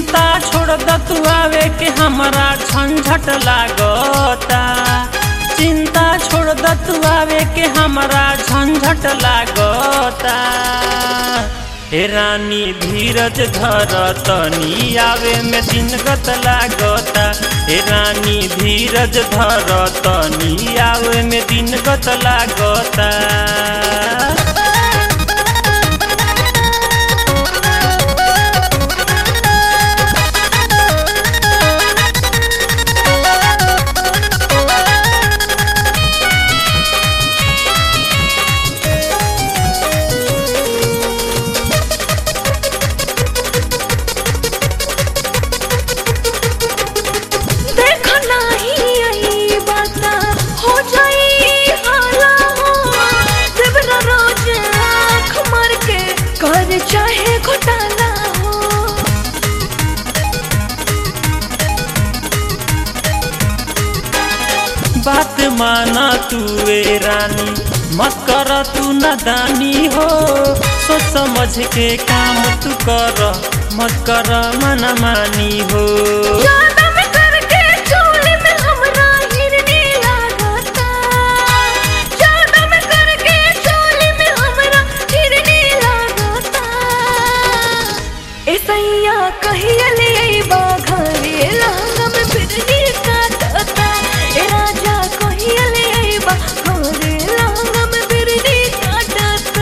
चिंता छोड़ द तू आवे के हमरा झंझट लागता चिंता छोड़ द तू आवे के हमरा झंझट लागता हे रानी धीरज धर तनी आवे में दिन गत लागता हे रानी धीरज धर तनी आवे में दिन गत लागता देख नाही आई बात हो जाई हाला हो देवरा रोज आँख मार के कर चाहे घोटाला हो बात माना तू ए रानी मत कर तू नदानी हो सोच समझ के काम तू कर मत कर मन मानी हो ज्यादा में करके चोली में हमरा हिरनी लागता ज्यादा में करके चोली में हमरा हिरनी लागता ऐसैया कहिया ले अइबा घरे लहंगा में फिरनी काटता ए राजा कहिया ले अइबा घरे लहंगा में फिरनी काटता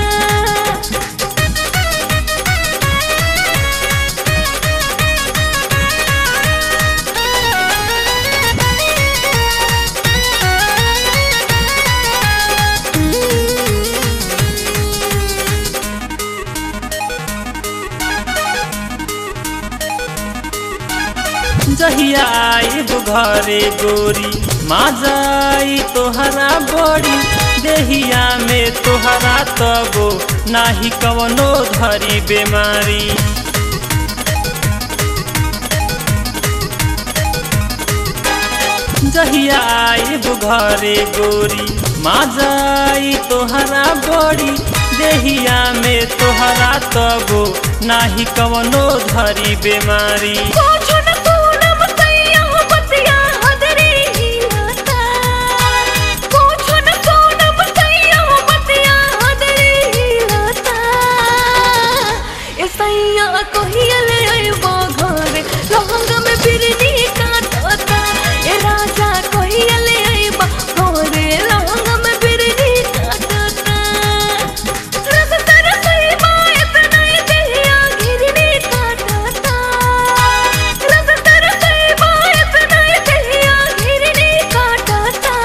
जहिया आइब घरे गोरी माँ जाई तोहरा बड़ी देहिया में तोहरा तबो नाही कवनो धरी बेमारी जहिया आइब घरे गोरी माँ जाई तोहरा बड़ी देहिया में तोहरा तबो नाही कवनो धरी बेमारी पूछो न पूनम सैया हो बतिया हदरी हिलता पूछो न पूनम सैया हो बतिया हदरी हिलता ए सैया कहिया ले अइबो घरे लहंगा में फिरनी काटता ए राजा कहिया ले अइबो घरे लहंगा में फिरनी काटता रस तर सैबा इतना ही देहिया घिरनी काटता रस तर सैबा इतना ही देहिया घिरनी काटता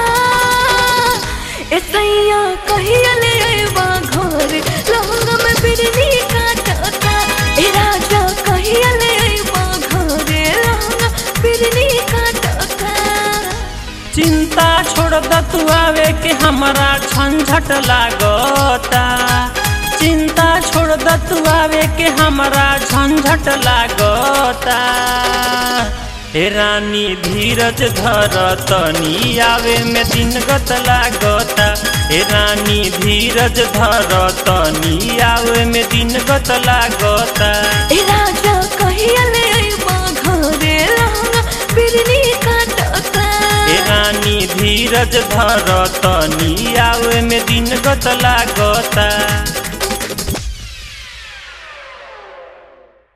ए सैया कहिया ले अइबा घरे लहंगा में फिरनी काटता ए राजा कहिया ले अइबा घरे लहंगा फिरनी काटता चिंता छोड़ द तू आवे के हमरा झंझट लागता चिंता छोड़ द तू आवे के हमरा झंझट लागता हे रानी धीरज धर तनी आवे में दिन गत लागता हे रानी धीरज धर तनी आवे में दिन गत लागता ए राजा कहिया ले अइबा घरे लहंगा फिरनी काटता हे रानी धीरज धर तनी आवे में दिन गत लागता